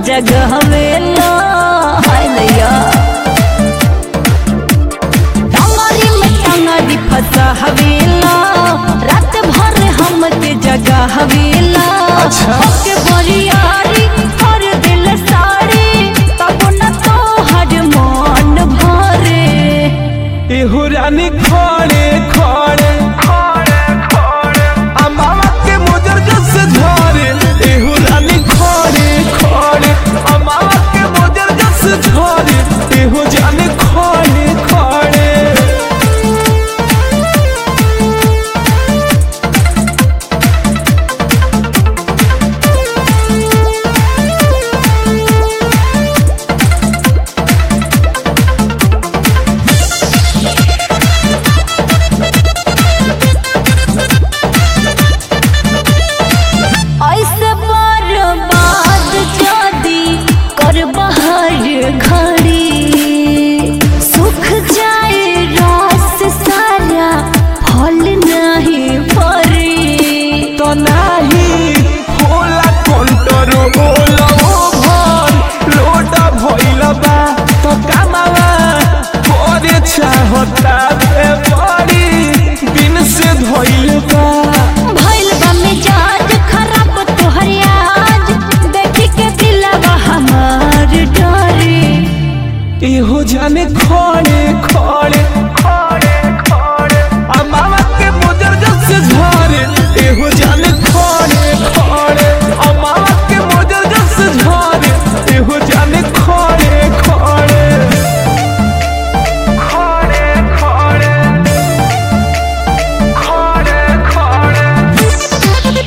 जगह वेला हाय दैया टंगरी में टंगरी फंसा हवेला रात भर हम के जगह हवेला अच्छा। के बरियारी हर दिल साड़ी तब न तो हर मन भरे एहो रानी खड़े खड़े आ मामा के मोजर जस झरे एहो रानी खड़े खड़े आ मामा के मोजर जस झरे एहो जाने खड़े खड़े ऐसे बर्बाद जदी कर बहर घड़ी सुख जाए रस सारा फल नहीं परी तो नाही होला कंट्रोल ओभर लोटा भइल बा तो कामावा करे चाहता बे बड़ी दिन से धइल बा भइल बा मिजाज खराब तोहर आज देखी के दिलवा हमार डरे एहो जाने खड़े खड़े खड़े खड़े आ मामा के मोजर जस झरे एहो जाने खड़े खड़े आ मामा के मोजर जस झरे एहो जाने खड़े खड़े खड़े खड़े खड़े खड़े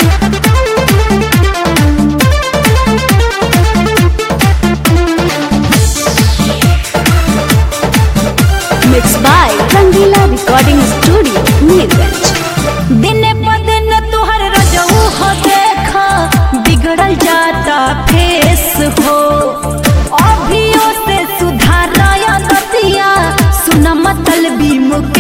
mix by Rangila recording studio Nilganj दिने प दिन तोहर रजऊ हो देखा बिगड़ल जाता फेस हो अभियो से सुधाराया दतिया सुना मतल भी मुख